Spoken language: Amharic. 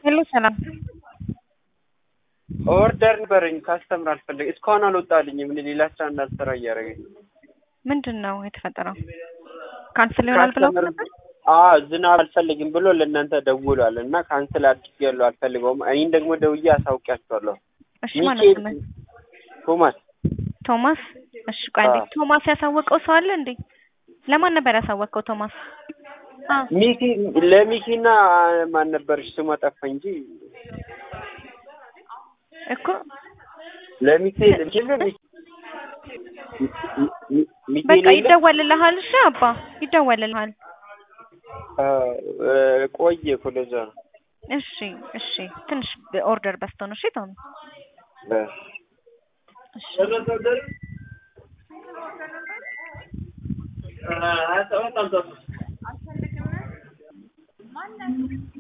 ሄሎ ሰላም ኦርደር ነበረኝ ካስተምር አልፈለግ እስካሁን አልወጣልኝም። እኔ ሌላ ስራ እንዳልሰራ እያደረገኝ ምንድን ነው የተፈጠረው? ካንስል ይሆናል ብለው ነበር። አዎ ዝናብ አልፈልግም ብሎ ለእናንተ ደውሏል እና ካንስል አድርጌያለሁ አልፈልገውም። እኔን ደግሞ ደውዬ አሳውቂያቸዋለሁ። እሺ ማለት ሚካኤል ነው ቶማስ ቶማስ። እሺ ቆይ አንዴ አዎ። ቶማስ ያሳወቀው ሰው አለ እንዴ? ለማን ነበር ያሳወቀው ቶማስ? አ ሚኪ ለሚኪና ማን ነበርሽ ስሟ ጠፋ እንጂ እኮ ለሚካኤል እንጂ ለሚኪ ሚኪ በቃ የሌለ ይደወልልሃል። እሺ አባ ይደወልልሃል። አ፣ እ፣ ቆየ እኮ ለዛ ነው። እሺ እሺ ትንሽ ኦርደር በዝቶ ነው። እሺ ቶሚ እ። እሺ